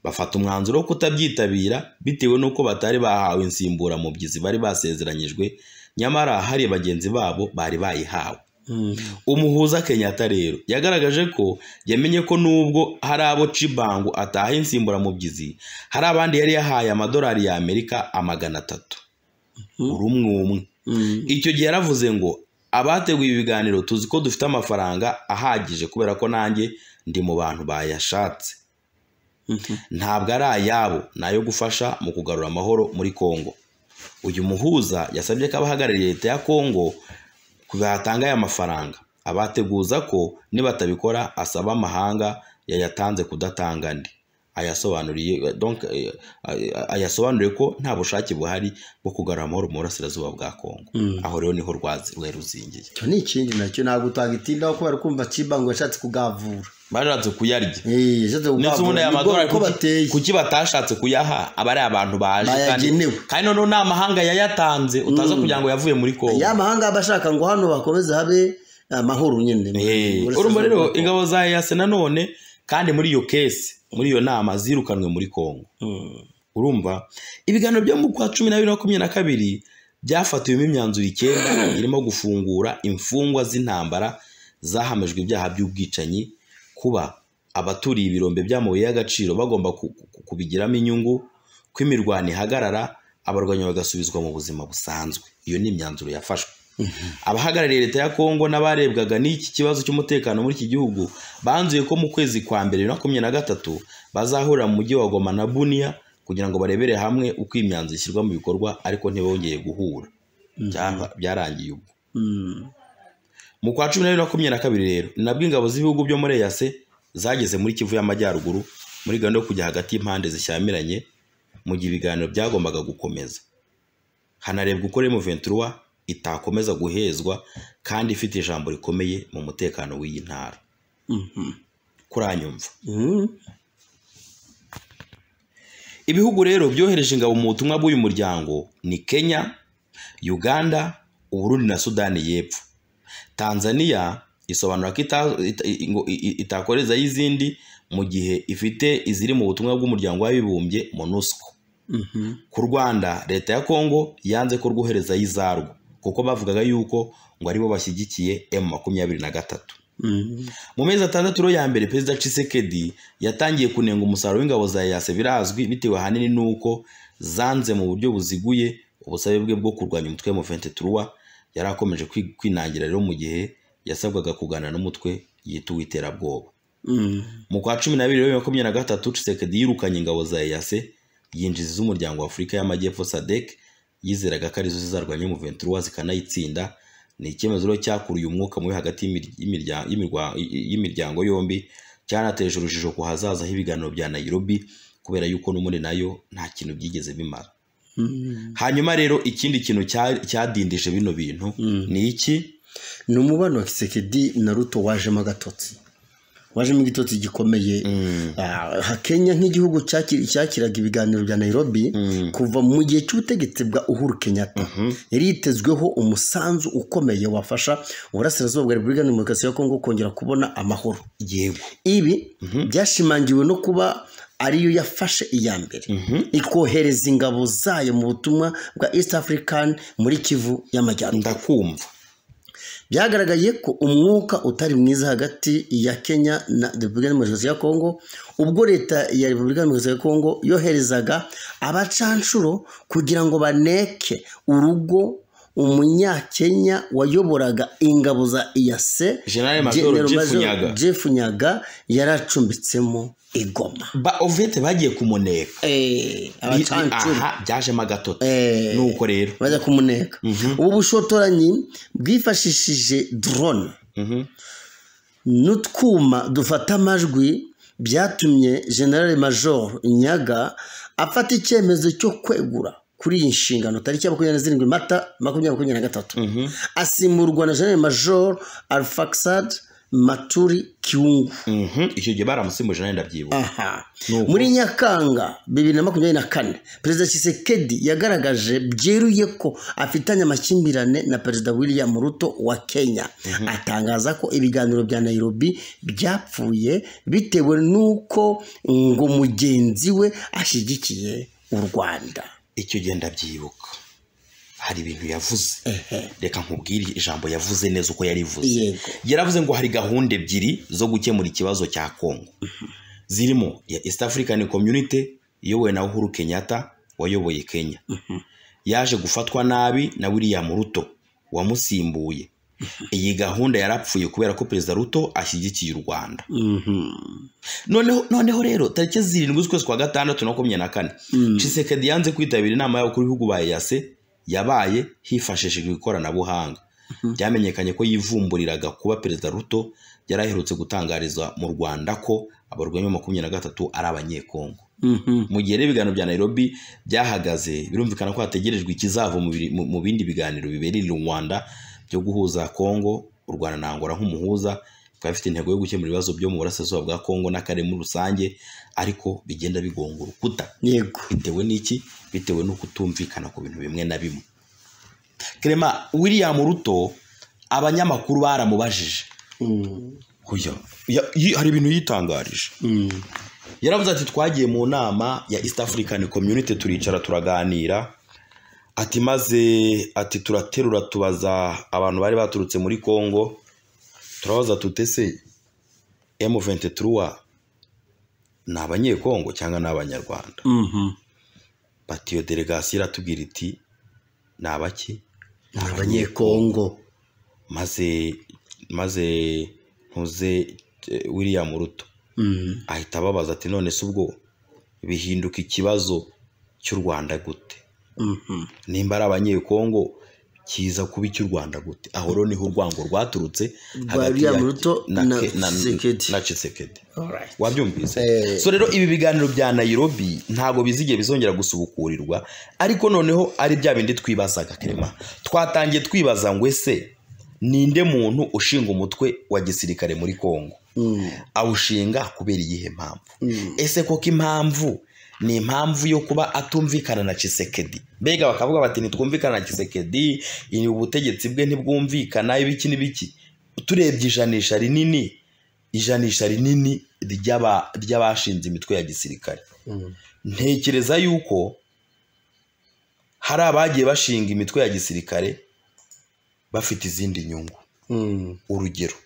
bafata umwanzuro wo kutabyitabira bitewe n'uko batari bahawe insimburamubyizi bari basezeranyijwe nyamara hari bagenzi babo bari bayihawe umuhuza kenyatta rero yagaragaje ko yamenye ko nubwo hari abo cibango ataha insimburamubyizi hari abandi yari yahaye amadolari ya amerika amagana atatu buri umwe umwe icyo gihe yaravuze ngo abateguye ibiganiro tuzi ko dufite amafaranga ahagije kubera ko nanjye ndi mu bantu bayashatse ntabwo ari ayabo ni ayo gufasha mu kugarura amahoro muri kongo uyu muhuza yasabye ko abahagarariye leta ya kongo batanga aya mafaranga abateguza ko nibatabikora asaba amahanga yayatanze kudatanga andi ayasobanuriye donc, eh, ayasobanuriye ko nta bushake buhari bwo kugarura amahoro mu burasirazuba bwa kongo aho rero niho rwazi rwari ruzingiye icyo ni ikindi nacyo ntabwo utagitindaho kubera kumva kibango yashatse kugavura barashatse kuyarya Eh, yashatse ndetse ubundi aya Ni bwo- madorari ko kuki- bateye kuki batashatse kuyaha aba ari abantu baje kandi Bayagenewe. kandi noneho ni amahanga yayatanze utaza kugira ngo yavuye muri kongo ya mahanga aba ashaka ngo hano hakomeze habe amahoro nyine Eh, urumva rero ingabo za yase nanone kandi muri iyo kesi muri iyo nama zirukanwe muri kongo urumva ibiganiro byo mu kwa cumi na bibiri na makumyabiri na kabiri byafatiwemo imyanzuro icyenda irimo gufungura imfungwa z'intambara zahamijwe ibyaha by'ubwicanyi kuba abaturiye ibirombe by'amabuye y'agaciro bagomba ku- ku- kubigiramo inyungu ko imirwano ihagarara abarwanyi bagasubizwa mu buzima busanzwe iyo ni imyanzuro yafashwe abahagarariye leta ya kongo n'abarebwaga n'iki kibazo cy'umutekano muri iki gihugu banzuye ko mu kwezi kwa mbere bibiri na makumyabiri na gatatu bazahurira mu mujyi wa goma na buniya kugira ngo barebere hamwe uko iyi myanzuro ishyirwa mu bikorwa ariko ntibongeye guhura Byaba- byarangiye ubwo mu kwa cumi na bibiri na makumyabiri na kabiri rero ni nabwo ingabo z'ibihugu byo muri eyase zageze muri kivu y'amajyaruguru muri gahunda yo kujya hagati y'impande zishyamiranye mu gihe ibiganiro byagombaga gukomeza hanarebwa uko remo ventura itakomeza guhezwa kandi ifite ijambo rikomeye mu mutekano w'iyi ntara kuranyumva Ibihugu rero byohereje ingabo mu butumwa bw'uyu muryango ni Kenya, Uganda, Uburundi na Sudani y'Epfo. Tanzania isobanura ko ita- ita- ngo i- i- itakorezayo izindi mu gihe ifite iziri mu butumwa bw'umuryango w'abibumbye MONUSCO. Ku Rwanda leta ya Kongo yanze ko rwoherezayo izarwo kuko bavugaga yuko ngo aribo bashyigikiye M23. Mu mezi atandatu rero ya mbere Perezida Tshisekedi yatangiye kunenga umusaruro w'ingabo za EAC birazwi bitewe ahanini n'uko zanze mu buryo buziguye ubusabe bwe bwo kurwanya umutwe wa M23 yari akomeje kwi- kwinangira rero mu gihe yasabwaga kuganira n'umutwe yita uw'iterabwoba. Mu kwa cumi na bibiri bibiri na makumyabiri na gatatu Tshisekedi yirukanye ingabo za EAC yinjiza iz'umuryango w'Afurika y'Amajyepfo SADC yizeraga ko arizo zizarwanya M23 zikanayitsinda ni icyemezo rero cyakuruye umwuka mubi hagati y'imir- y'imirya- y'imirwa- y- y'imiryango yombi cyanateje urujijo ku hazaza h'ibiganiro bya Nairobi kubera yuko n'ubundi nayo nta kintu byigeze bimara hanyuma rero ikindi kintu cya- cyadindije bino bintu ni iki ni umubano wa kisekedi na ruto wajemo agatotsi wajemo igitotsi gikomeye Ah, ha- kenya nk'igihugu cyakira- cyakiraga ibiganiro bya nairobi kuva mu gihe cy'ubutegetsi bwa uhuru kenyatta yari yitezweho umusanzu ukomeye wafasha uburasirazuba bwa repubulika ya demokarasi ya kongo kongera kubona amahoro yego ibi byashimangiwe no kuba ariyo yafashe iya mbere ikohereza ingabo zayo mu butumwa bwa east african muri kivu y'amajyaruguru ndakumva byagaragaye ko umwuka utari mwiza hagati ya kenya na repubulika demokarasi ya kongo ubwo leta ya repubulika demokarasi ya kongo yoherezaga abacanshuro kugira ngo baneke urugo umunyakenya wayoboraga ingabo za iyase General Major General Jeff Major Nyaga. Jeff Nyaga yaracumbitsemo i Goma ba ovete bagiye kumuneka Eh, abacanshuro aha byajemo agatotsi Eh. nuko rero bajya kumuneka ubu bushotoranyi bwifashishije drone Mhm. n'utwuma dufata amajwi byatumye generale major nyaga afata icyemezo cyo kwegura kuri iyi nshingano tariki ya makumyabiri na zirindwi mata makumyabiri makumyabiri na gatatu asimburwa na generale major alfaxad maturi kiungu Mhm. icyo gihe baramusimbuje nawe ndabyibuka aha Nuko. muri nyakanga bibiri na makumyabiri na kane perezida kisekedi yagaragaje byeruye ko afitanye amakimbirane na perezida william ruto wa kenya atangaza ko ibiganiro bya nairobi byapfuye bitewe n'uko ngo mugenzi we ashyigikiye u rwanda icyo gihe ndabyibuka hari ibintu yavuze reka nkubwire ijambo yavuze neza uko yarivuze Yego. yaravuze ngo hari gahunda ebyiri zo gukemura ikibazo cya kongo zirimo ya east african community iyobowe na uhuru kenyatta wayoboye kenya yaje gufatwa nabi na william ruto wamusimbuye iyi gahunda yarapfuye kubera ko perezida ruto ashyigikiye u rwanda noneho noneho rero tariki zirindwi z'ukwezi kwa gatandatu na makumyabiri na kane cisekedi yanze kwitabira inama y'abakuru b'ibihugu ba eyase yabaye hifashishijwe ikoranabuhanga byamenyekanye ko yivumburiraga kuba perezida ruto yari aherutse gutangariza mu rwanda ko abarwanyi makumyabiri na gatatu ari abanyekongo mu gihe rero ibiganiro bya nairobi byahagaze birumvikana ko hategerejwe ikizava mu biri- mu- mu bindi biganiro biberera u rwanda byo guhuza kongo u rwanda na angola nk'umuhuza bikaba bifite intego yo gukemura ibibazo byo mu burasirazuba bwa kongo n'akarere muri rusange ariko bigenda bigonga urukuta yego bitewe n'iki bitewe no kutumvikana ku bintu bimwe na bimwe kerema william ruto abanyamakuru baramubajije Oya, ya- yi- hari ibintu yitangarije yaravuze ati twagiye mu nama ya east african community turicara turaganira ati maze ati turaterura tubaza abantu bari baturutse muri congo turabaza tutese m23 ni abanyekongo cyangwa ni abanyarwanda bati iyo delegasiyo iratubwira iti ni abaki ni abanyekongo maze maze ntuze eh, william ruto Mm. ahita ababaza ati none se ubwo bihinduka ikibazo cy'u rwanda gute Mhm. nimba ari abanyekongo kiza kuba icy'u rwanda gute aho rero niho urwango rwaturutse hagati ya- William Ruto na- na ke- na- Tshisekedi. na Tshisekedi. Alright. wabyumvise Eh. so rero ibi biganiro bya nairobi ntabwo bizigiye bizongera gusubukurirwa ariko noneho ari bya bindi twibazaga kerema twatangiye twibaza ngo ese ninde muntu ushinga umutwe wa gisirikare muri kongo Mm. awushinga kubera iyihe mpamvu ese koko impamvu ni impamvu yo kuba atumvikana na Chisekedi mbega bakavuga bati ntitwumvikana na Chisekedi iyi ubutegetsi bwe ntibwumvikana ibiki n'ibiki turebye ijanisha rinini ijanisha rinini ry'aba- ry'abashinze imitwe ya gisirikare Mm. ntekereza yuko hari abagiye bashinga imitwe ya gisirikare bafite izindi nyungu Mm. urugero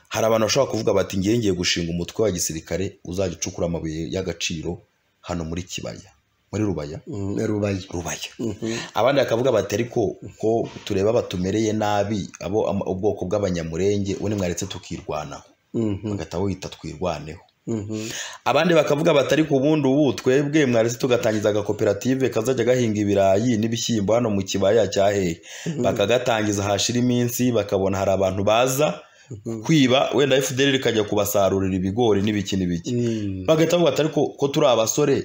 hari abantu bashobora kuvuga bati ngiye ngiye gushinga umutwe wa gisirikare uzajya ucukura amabuye y'agaciro hano muri kibaya muri rubaya Mm. rubaye rubaya Mhm. abandi bakavuga bati ariko ko tureba batumereye nabi abo ama- ubwoko bw'abanyamurenge ubundi mwaretse tukirwanaho Mhm. bagahita wita twirwaneho Mhm. abandi bakavuga bati ariko ubundi ubu twebwe mwaretse tugatangiza agakoperative kazajya gahinga ibirayi n'ibishyimbo hano mu kibaya cya hehe bakagatangiza hashira iminsi bakabona hari abantu baza kwiba wenda fdr ikajya kubasarurira ibigori n'ibiki n'ibiki Mm. bagahita bavuga ati ariko ko turi abasore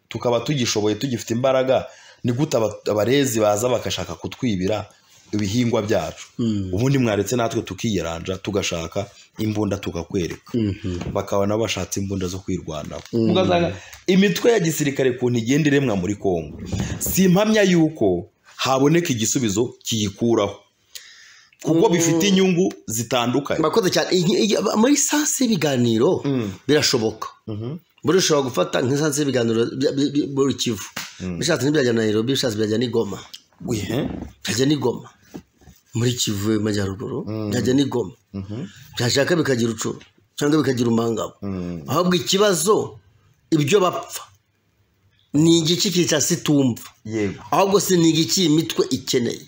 tukaba tugishoboye tugifite imbaraga ni gute aba- abarezi baza bagashaka kutwibira ibihingwa byacu ubundi mwaretse natwe tukiyeranja tugashaka imbunda tukakwereka bakaba nabo bashatse imbunda zo kwirwanaho ugasanga imitwe ya gisirikare kuntu igenda iremwa muri kongo si impamya yuko haboneka igisubizo kiyikuraho kuko bifite inyungu zitandukanye murakoze cyane Iyi- iyi- muri sansi y'ibiganiro birashoboka burishobora gufata nk'isansi y'ibiganiro bya- bi- bi- muri kivu bishatse ntibyajya na nairobi bishatse byajya n'i goma Uye. byajya n'i goma muri kivu y'amajyaruguru byajya n'i goma byashaka bikagira ucuru cyangwa bikagira umangabo ahubwo ikibazo ibyo bapfa ni igiki kica situmva yego ahubwo si ni igiki iyi mitwe ikeneye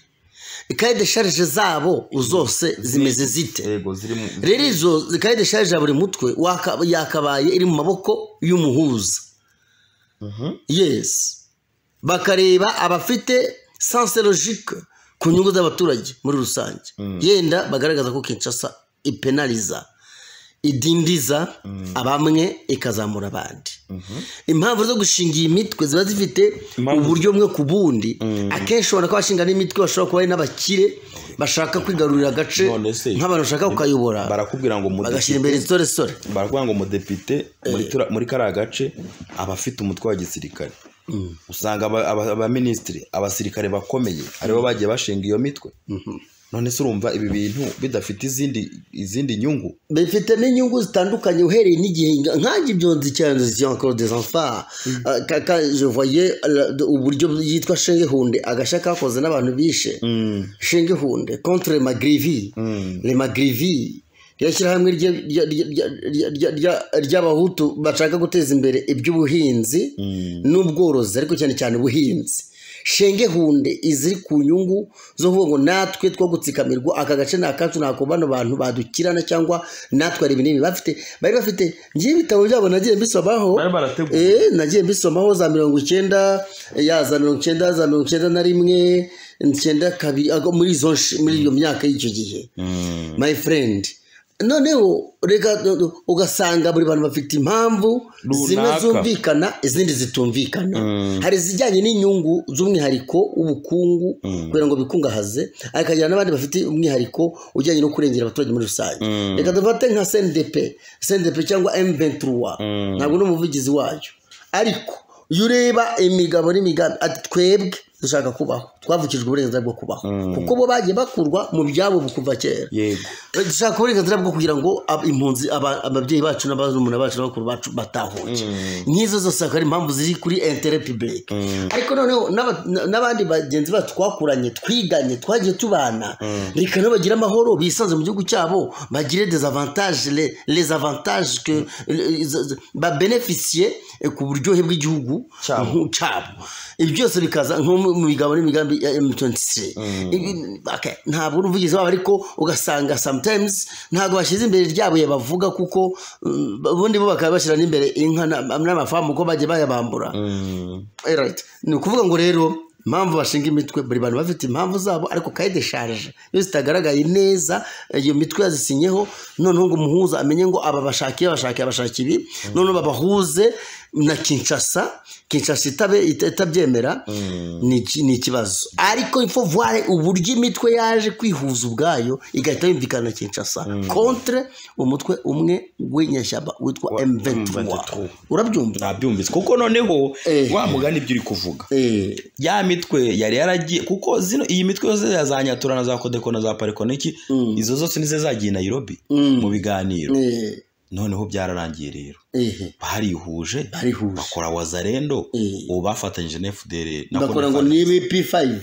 ikaye de sharije zabo zose zimeze zite yego ziri mu rero izo zikaye deshaje ya buri mutwe waka- yakabaye iri mu maboko y'umuhuza yesi bakareba abafite sanse logike ku nyungu z'abaturage muri rusange yenda bagaragaza ko kinshasa ipenaliza idindiza abamwe ikazamura abandi impamvu zo gushinga iyi mitwe ziba zifite Impamvu- uburyo bumwe ku bundi akenshi ubona ko abashinga n'imitwe bashobora kuba ari n'abakire bashaka kwigarurira agace None se- nk'abantu bashaka kukayobora barakubwira ngo bagashyira mudepite imbere insoresore barakubwira ngo umudepite muri tura- muri kariya gace aba afite umutwe wa gisirikare usanga aba- aba- abaminisitiri abasirikare bakomeye aribo bagiye bashinga iyo mitwe none se urumva ibi bintu bidafite izindi izindi nyungu bifite n'inyungu zitandukanye uhereye n'igihe nkange ibyonzi cyane ziyankoro des enfants Ah, ka- ka- je voyais, la- de- uburyo yitwa shenge hunde agashya kakoze n'abantu bishe shenge hunde contre magrivi le magrivi ryashyirahamwe rye- rya- rya- rya- rya- rya- rya- ry'abahutu bashaka guteza imbere iby'ubuhinzi n'ubworozi ariko cyane cyane ubuhinzi shenge hunde iziri ku nyungu zo kuvuga ngo natwe two gutsikamirwa aka gace ni akacu ntabwo bano bantu badukirana cyangwa natwe hari ibinini bafite bari bafite ngiye ibitabo byabo nagiye mbisomaho Bari barateguye. Eh, Eh, nagiye mbisomaho za mirongo icyenda ya za mirongo icyenda za mirongo icyenda na rimwe icyenda kabiri ago muri izo nshi- muri iyo myaka y'icyo gihe my friend noneho reka ugasanga buri bantu bafite impamvu Runaka. zimwe zumvikana izindi zitumvikana hari izijyanye n'inyungu z'umwihariko w'ubukungu kugira ngo bikungahaze ariko hagira n'abandi bafite umwihariko ujyanye no kurengera abaturage muri rusange reka dufate nka cndp cndp cyangwa m23 ntabwo ni umuvugizi wayo ariko iyo ureba imigabo n'imigambi ati twebwe dushaka kubaho twavukijwe uburenganzira bwo kubaho kuko bo bagiye bakurwa mu byabo kuva kera yego dushaka uburenganzira bwo kugira ngo ab- impunzi aba- ababyeyi bacu n'abazumuna bacu n'abakuru bacu batahuke nk'izo zose akaba ari impamvu ziri kuri intere pibulike ariko noneho n'aba- n- n'abandi bagenzi bacu twakuranye twiganye twagiye tubana reka nabo bagire amahoro bisanze mu gihugu cyabo bagire dezavantage le- les avantages que le- z- z- babenefisiye eh, ku buryohe bw'igihugu Cyabo. nku- cyabo ibi byose bikaza nko mu mu migabo n'imigambi ya M23 Ibi- okay, ntabwo uri umuvugizi wabo ariko ugasanga sometimes ntabwo bashyize imbere ryabo bavuga kuko mm, ubundi bo bakaba bashyira n'imbere inka na- n'amafamu ko bagiye bayabambura Alright. ni ukuvuga ngo rero impamvu bashinga imitwe buri bantu bafite impamvu zabo ariko kayide desharije iyo zitagaragaye neza iyo mitwe yazisinyeho noneho ngo umuhuza amenye ngo aba bashakiye bashakiye abashaki ibi noneho babahuze na kinshasa kinshasa itabe ita- itabyemera ni iki- ni ikibazo ariko ifo voire uburyo imitwe yaje kwihuza ubwayo igahita yumvikana na kinshasa contre umutwe umwe w'inyashyamba witwa m23 M23. urabyumva nabyumvise kuko noneho Eh. wa mugani ibyo uri kuvuga Eh, ya mitwe yari yaragiye kuko zino iyi mitwe yose ya za nyatura na za kodeko na za pariko n'iki izo zose nizo zagiye i Nairobi mu biganiro eh, noneho byararangiye rero eh. barihuje Barihuje. bakora wazarendo Eh. ubu bafatanyije na FDL bakora ngo ni p5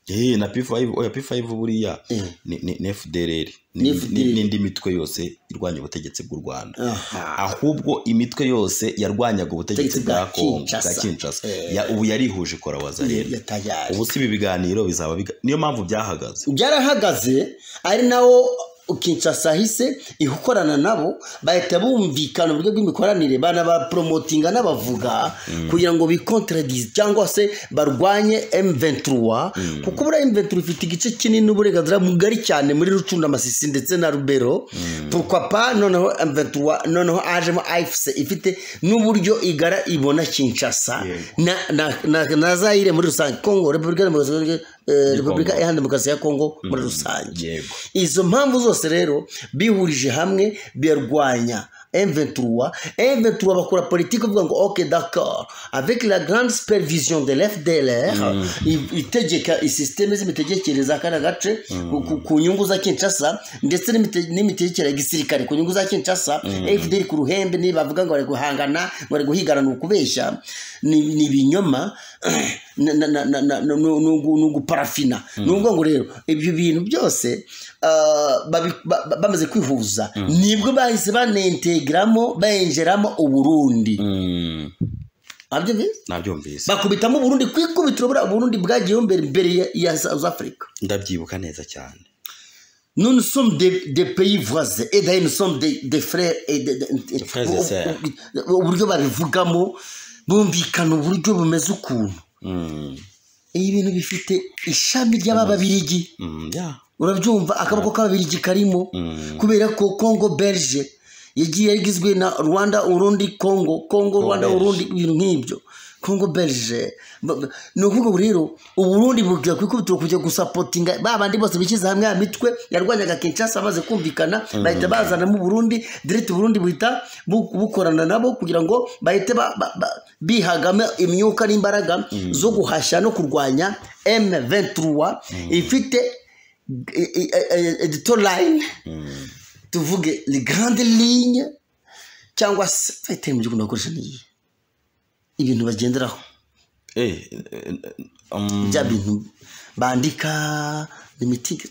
Eh, na P5 oya P5 buriya Eh. ni, ni, ni FDLR Ni ni- FDLR. ni- n'indi mitwe yose irwanya ubutegetsi bw'u Rwanda Aha. ahubwo imitwe yose yarwanyaga ubutegetsi Ubutegetsi bwa bwa Kongo bwa Kinshasa. Kinshasa Eh. Ya- ubu yarihuje ikora wazarendo yatayari ubu si ibi biganiro bizaba biga niyo mpamvu byahagaze byarahagaze ari nawo kinshasa hise ikorana nabo bahita bumvikana uburyo bw'imikoranire banabaporomotinga n'abavuga kugira ngo bikontradize cyangwa se barwanye m23 kuko buriya m23 ifite igice kinini uburenganzira mugari cyane muri rucunda masisi ndetse na rubero purkwapa noneho m23 noneho ajemo ifc ifite n'uburyo igara ibona kinshasa Yego. na, na, na, na zaire muri rusange congo repubulika demokarasi eh, repubulika iharanira demokarasi ya kongo muri rusange yego izo mpamvu zose rero bihurije hamwe birarwanya M23, M23 bakora politiki bavuga ngo ok d'accord avec la grande supervision de l'FDLR i- itegeka isisiteme z'imitegekereze y'akana gace ku- ku- ku nyungu za Kinshasa ndetse n'imite- n'imitegekere ya gisirikare ku nyungu za Kinshasa FDL ku ruhembe niba bavuga ngo bari guhangana ngo bari guhigana ni ukubeshya ni ni ibinyoma na- na- na- na- na- ni ugu- ni uguparafina ni ukuvuga ngo rero ibyo bintu byose ah, babi- ba- ba- bamaze kwihuza nibwo bahise banentegeramo bayinjiramo uburundi Mm, nabyo bize nabyumvise bakubitamo uburundi ku ikubitiro buriya uburundi bwagiyeho mbere mbere ya- ya south africa ndabyibuka neza cyane Nous, nous sommes des, des pays voisins. Et d'ailleurs, nous sommes des, des frères et des, des, des Frères et sœurs. Uburyo babivugamo bumvikana uburyo bumeze ukuntu. Mm, Ibi bintu bifite ishami ry'ababirigi. mm, yeah. Urabyumva akaboko k'ababirigi karimo. Mm. Kubera ko Congo Belge yagiye yagizwe na Rwanda, Urundi, Congo, Congo, Rwanda, Belge. Urundi, ibintu nk'ibyo. Congo Belge. Ba- ba- Ni ukuvuga ngo rero Uburundi bubwira kwikubitiro kujya gusapotinga ba bandi bose bishyize hamwe ya mitwe yarwanyaga Kinshasa amaze kumvikana bahita bazanamo Uburundi direct Burundi buhita bu- bukorana nabo kugira ngo bahite ba- ba- ba- bihagame imyuka n'imbaraga zo guhashya no kurwanya M23 ifite eh, eh, eh, editor line tuvuge les grandes lignes cyangwa se fayitari mu gihugu ndakoresha n'iyi ibintu bagenderaho Eh, eh, um, bya bintu bandika limitige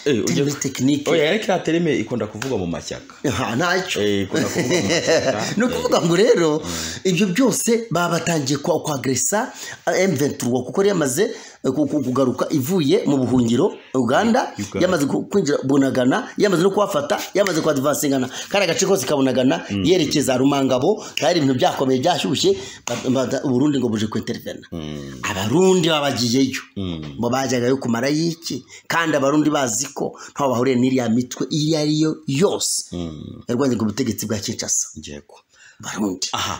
eh, ujya- terime tekinike oya ariko iriya terime ikunda kuvugwa mu mashyaka nta ntacyo Eh, ikunda kuvugwa mu mashyaka ni ukuvuga ngo rero ibyo byose baba batangiye kwa- kwagresa M23 kuko yari yamaze eh, ku- ku- kugaruka ivuye mu buhungiro Uganda Uganda. yamaze ku- kwinjira bunagana yamaze no kuhafata yamaze kuhadvansingana kandi agace kose kabunagana yerekeza Rumangabo kandi ibintu byakomeye byashyushye ba- ba- Burundi ngo buje kwintervena abarundi babagiyeyo ngo bajyagayo kumara iki kandi abarundi bazi ko ntaho bahuriye n'iriya mitwe iyo ari yo yose yarwanyaga ubutegetsi bwa Kinshasa yego barundi aha